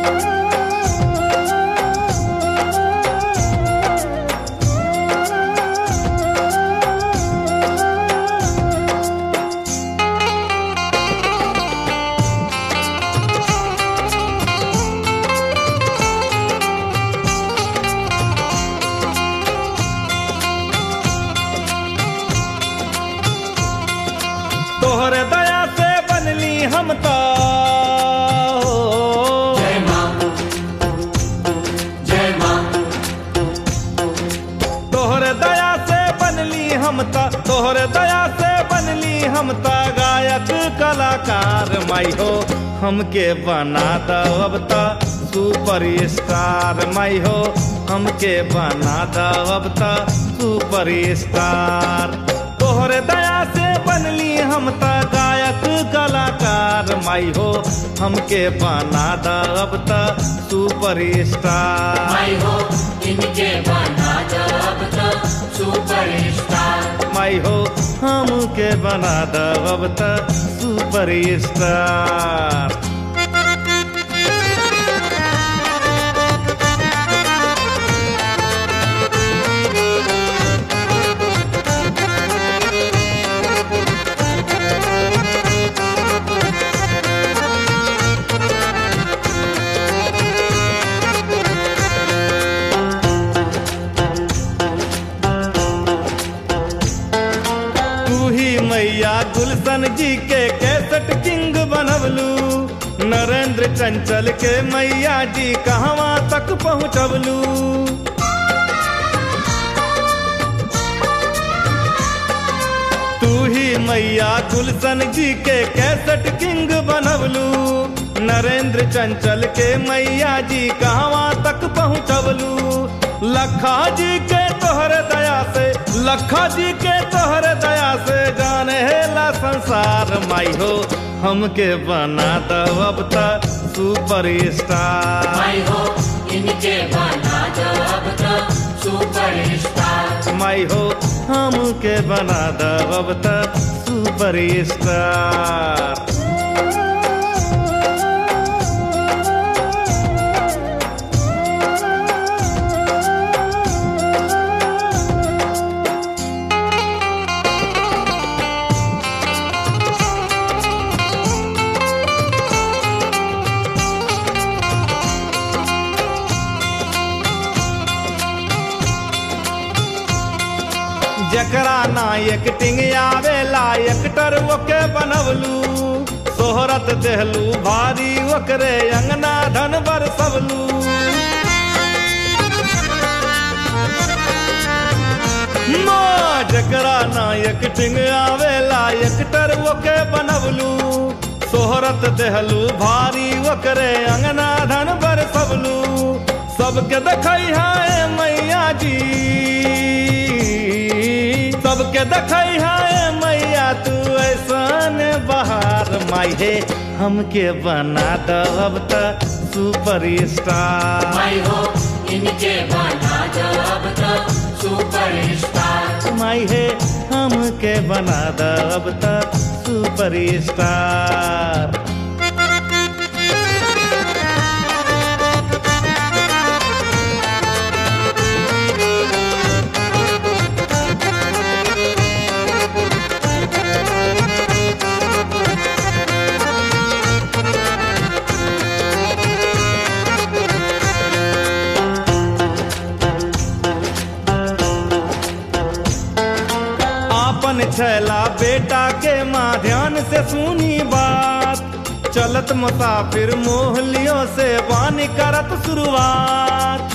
तोहर दया से बनली हम तो जय मां जय मां तोहर दया से बनली हम त तोहर दया से बनली हम त गायक कलाकार माई हो हमके बना दो अब त सुपर स्टार माई हो हमके बना दो अब त सुपर स्टार तोहर दया से बनली हम त गायक कलाकार माई हो हमके बना दो अब त सुपर स्टार माई हो इनके बना जब तक सुपर स्टार माई हो हमके बना दो अब त सुपर स्टार तू ही मैया गुलशन जी के कैसेट किंग बनवलू नरेंद्र चंचल के मैया जी कहवा तक पहुँचवलू तू ही मैया गुलशन जी के कैसेट किंग बनवलू नरेंद्र चंचल के मैया जी कहवा तक पहुँचवलू लखा जी के तोहर दया से लखा जी के तोहर दया से जाने ला संसार माई हो हमके बना दो अब त सुपर स्टार माई हो इनके बना जब तक सुपर स्टार माई हो हमके बना दो अब त सुपर स्टार जकरा ना एक्टिंग आवेला एक्टर ओके बनवलू सोहरत देहलू भारी ओकरे अंगना धन बरसवलू माँ जकरा ना एक्टिंग आवेला एक्टर ओके बनवलू सोहरत देहलू भारी ओकरे अंगना धन बरसवलू सबके देखै है मैया जी सबके देखै है मैया तू ऐसन बहार माई हे हमके बना दो अब त सुपर स्टार माई हो इनके बना जब तक सुपर स्टार माई हे हमके बना दो अब त सुपर स्टार आपन छैला बेटा के माँ ध्यान से सुनी बात चलत मुसाफिर मोहलियों से वानी करत शुरुआत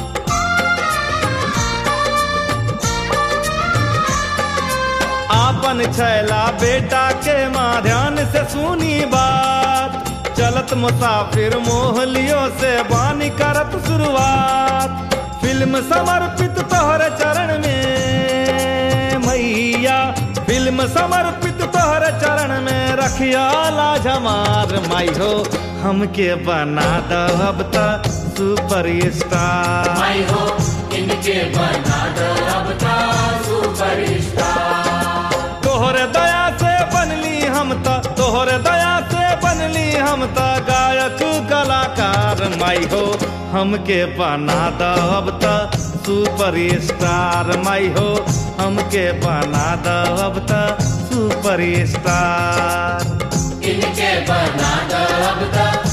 आपन छैला बेटा के माँ ध्यान से सुनी बात चलत मुसाफिर मोहलियों से वानी करत शुरुआत फिल्म समर्पित तोहर चरण में मैया फिल्म समर्पित तोहर चरण में रखिया लाज हमार माई हो हमके बना दो अब त सुपर स्टार माई हो इनके बना दो अब तक सुपर स्टार तोहर दया से बनली हम त तोहर दया से बनली हम त गायक कलाकार माई हो हमके बना द अब त सुपर स्टार माई हो हमके बना द अब त सुपर स्टार इनके बना दो अब तक